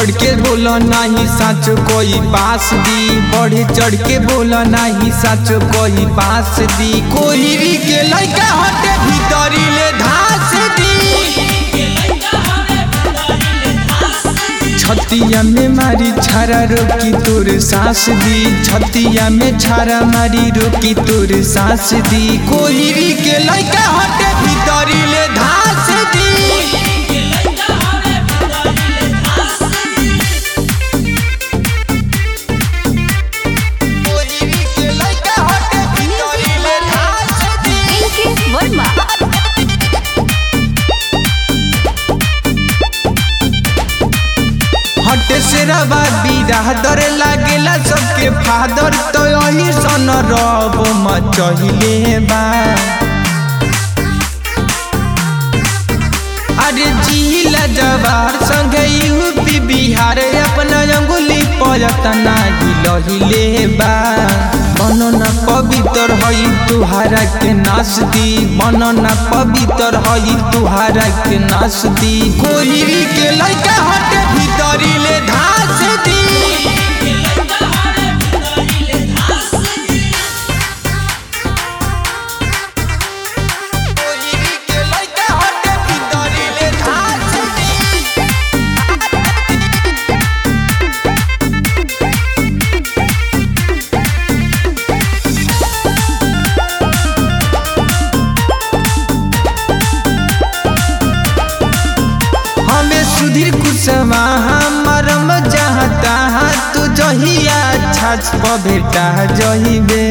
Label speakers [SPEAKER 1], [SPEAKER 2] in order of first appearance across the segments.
[SPEAKER 1] चढ़ के बोला नाही सच कोई पास दी बढ़े चढ़ के बोला नाही सच कोई पास दी कोई के लइका हटे भीतरी ले धास दी छतिया में मारी छारा रोकी तोर सांस दी छतिया में छारा मारी रोकी तोर सांस दी कोई के लइका हटे भीतरी ले धास दी कोहिरी के लइका हटे भीतरी ले धास दी
[SPEAKER 2] इनके वर्मा
[SPEAKER 1] हटे से रवा बिरादर लागेला सबके फादर तो यही सन रब मचहिले बा अरे जिला जवार संगे यूपी बिहार अपना अंगुली पयतना हिलहिले बा मनना पवित्र हई तुहारा के नाश दी मनना पवित्र हई तुहारा के नाश दी कोहिरी के लइका हटे भीतरी ले धास दी कोहिरी के लइका हटे भीतरी ले धास दी हमें सुधीर कुशवाहा मरम चाहता तू जहिया छाछ प भेटा जहिबे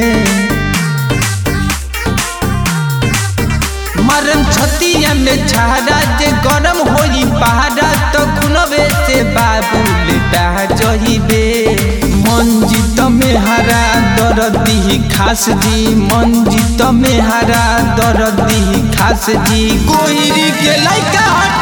[SPEAKER 1] मरम छतिया में छाड़ा जे गरम होई पहाड़ा तो खुनबे से बाबू लेटा जहिबे मंजित में हरा दरदी खास जी मंजित में हरा दरदी खास जी कोई के लइका हट